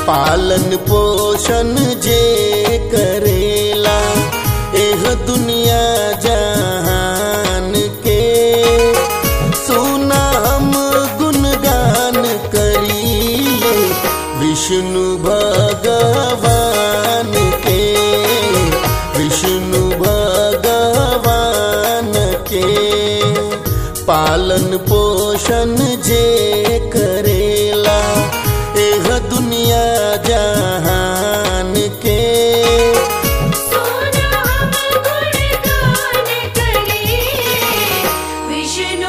पालन पोषण जे करेला एह दुनिया जहान के सुना हम गुणगान करीले विष्णु भगवान के विष्णु भगवान के पालन पोषण जे करेला एह दुनिया जहान के सोना हम गुणगान करें विष्णु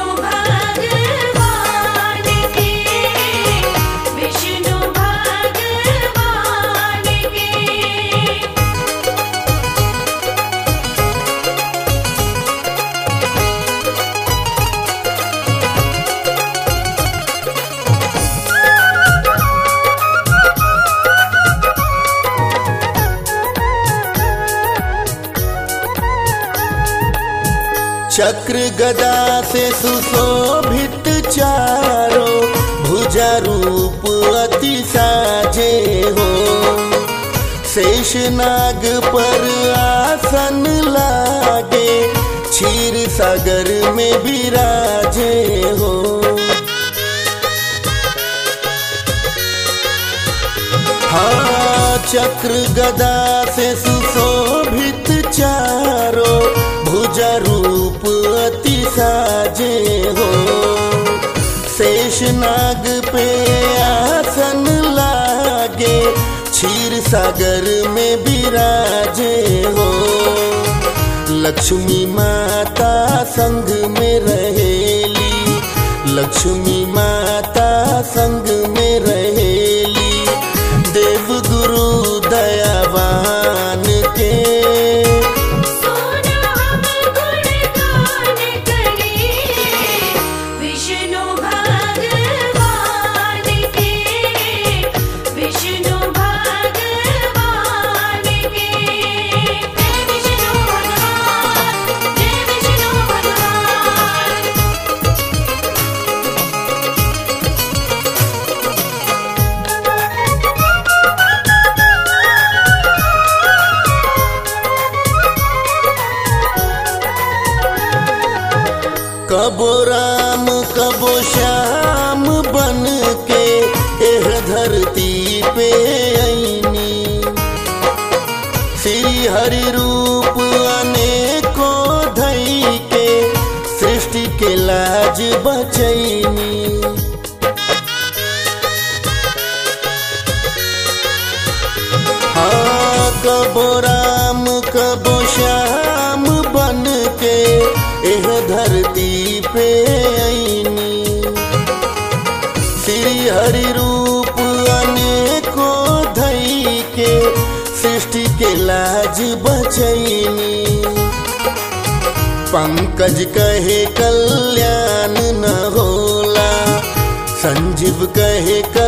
भगवान के विष्णु भगवान के चक्र गदा से सुशोभित चारो भुजा रूप अति साजे हो शेष नाग पर आसन लागे क्षीर सागर में विराजे हो हाँ चक्र गदा से सुशोभित चारो भुजा रूप अति साजे हो शेष नाग पे आसन लागे क्षीर सागर में विराजे हो लक्ष्मी माता संग में रहेली लक्ष्मी माता संग में रहेली देव गुरु दयावान के सोना हम गुणगान करें विष्णु भगवान के विष्णु भगवान के जय विष्णु भगवान जय विष्णु भगवान कबो राम कबो श्याम बन के एह धरती पे ऐनी श्री हरि रूप अनेको धई के सृष्टि के लाज बचैनी हाँ कबो राम कबो श्याम बन के एह धरती पे ऐनी श्री हरि रूप अनेको धई के सृष्टि के लाज बचैनी पंकज कहे कल्याण न होला संजीव कहे